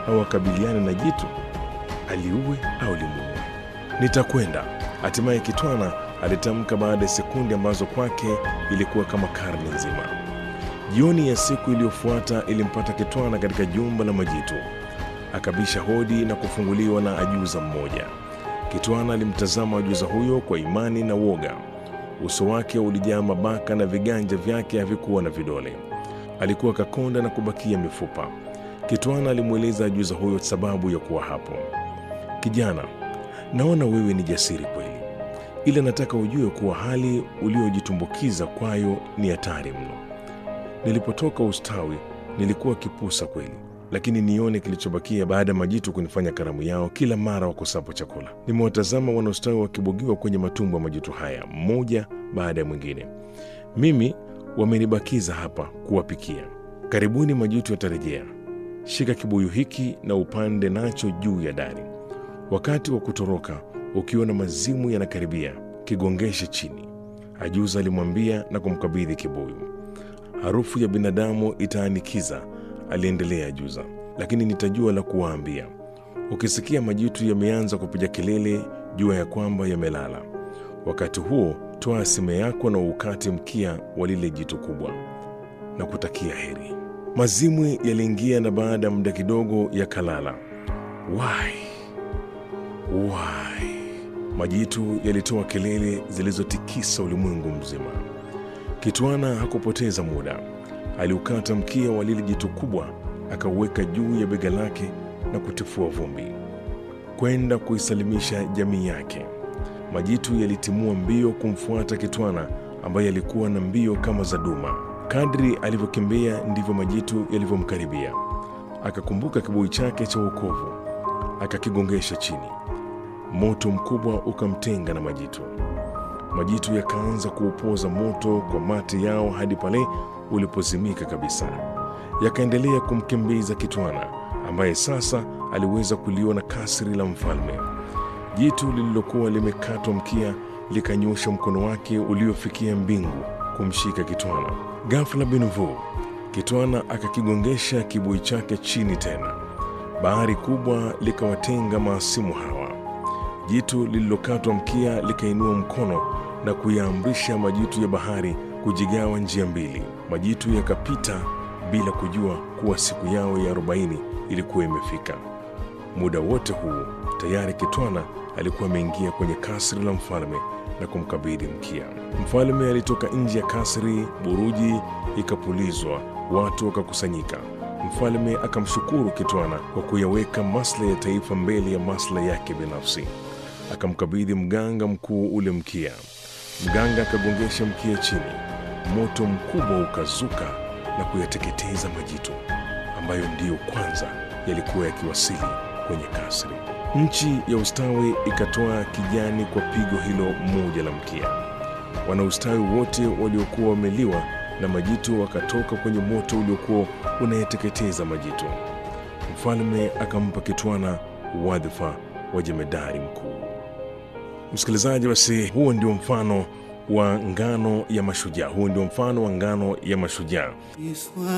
au akabiliane na jitu, aliue au limuue. Nitakwenda, hatimaye Kitwana alitamka baada ya sekunde ambazo kwake ilikuwa kama karne nzima. Jioni ya siku iliyofuata ilimpata Kitwana katika jumba la majitu. Akabisha hodi na kufunguliwa na ajuza mmoja. Kitwana alimtazama ajuza huyo kwa imani na woga. Uso wake ulijaa mabaka na viganja vyake havikuwa na vidole. Alikuwa kakonda na kubakia mifupa. Kitwana alimweleza ajuza huyo sababu ya kuwa hapo. Kijana, naona wewe ni jasiri kweli, ila nataka ujue kuwa hali uliojitumbukiza kwayo ni hatari mno. Nilipotoka ustawi nilikuwa kipusa kweli, lakini nione kilichobakia baada ya majitu kunifanya karamu yao kila mara wakosapo chakula. Nimewatazama wanaostawi wakibogiwa kwenye matumbo ya majitu haya mmoja baada ya mwingine. Mimi wamenibakiza hapa kuwapikia. Karibuni majitu yatarejea. Shika kibuyu hiki na upande nacho juu ya dari. Wakati wa kutoroka, ukiona mazimu yanakaribia, kigongeshe chini, ajuza alimwambia na kumkabidhi kibuyu. Harufu ya binadamu itaanikiza, aliendelea ajuza, lakini nitajua la kuwaambia. Ukisikia majitu yameanza kupiga kelele, jua ya kwamba yamelala. Wakati huo toa sime yako na ukate mkia wa lile jitu kubwa na kutakia heri. Mazimwi yaliingia na baada ya muda kidogo yakalala. Wai, wai! Majitu yalitoa kelele zilizotikisa ulimwengu mzima. Kitwana hakupoteza muda, aliukata mkia wa lile jitu kubwa, akauweka juu ya bega lake na kutifua vumbi kwenda kuisalimisha jamii yake. Majitu yalitimua mbio kumfuata Kitwana ambaye alikuwa na mbio kama za duma. Kadri alivyokimbia ndivyo majitu yalivyomkaribia. Akakumbuka kibuyu chake cha wokovu, akakigongesha chini. Moto mkubwa ukamtenga na majitu. Majitu yakaanza kuupoza moto kwa mate yao hadi pale ulipozimika kabisa. Yakaendelea kumkimbiza Kitwana ambaye sasa aliweza kuliona kasri la mfalme. Jitu lililokuwa limekatwa mkia likanyosha mkono wake uliofikia mbingu kumshika Kitwana. Ghafla binvu, Kitwana akakigongesha kibuyu chake chini tena. Bahari kubwa likawatenga maasimu hawa. Jitu lililokatwa mkia likainua mkono na kuyaamrisha majitu ya bahari kujigawa njia mbili. Majitu yakapita bila kujua kuwa siku yao ya arobaini ilikuwa imefika. Muda wote huu tayari Kitwana alikuwa ameingia kwenye kasri la mfalme na kumkabidhi mkia. Mfalme alitoka nje ya kasri, buruji ikapulizwa, watu wakakusanyika. Mfalme akamshukuru Kitwana kwa kuyaweka maslahi ya taifa mbele ya maslahi yake binafsi. Akamkabidhi mganga mkuu ule mkia. Mganga akagongesha mkia chini, moto mkubwa ukazuka na kuyateketeza majitu ambayo ndiyo kwanza yalikuwa yakiwasili kwenye kasri. Nchi ya ustawi ikatoa kijani kwa pigo hilo moja la mkia. Wanaustawi wote waliokuwa wameliwa na majitu wakatoka kwenye moto uliokuwa unayeteketeza majitu. Mfalme akampa Kitwana wadhifa wa jemedari mkuu. Msikilizaji, basi huo ndio mfano wa ngano ya mashujaa. Huo ndio mfano wa ngano ya mashujaa.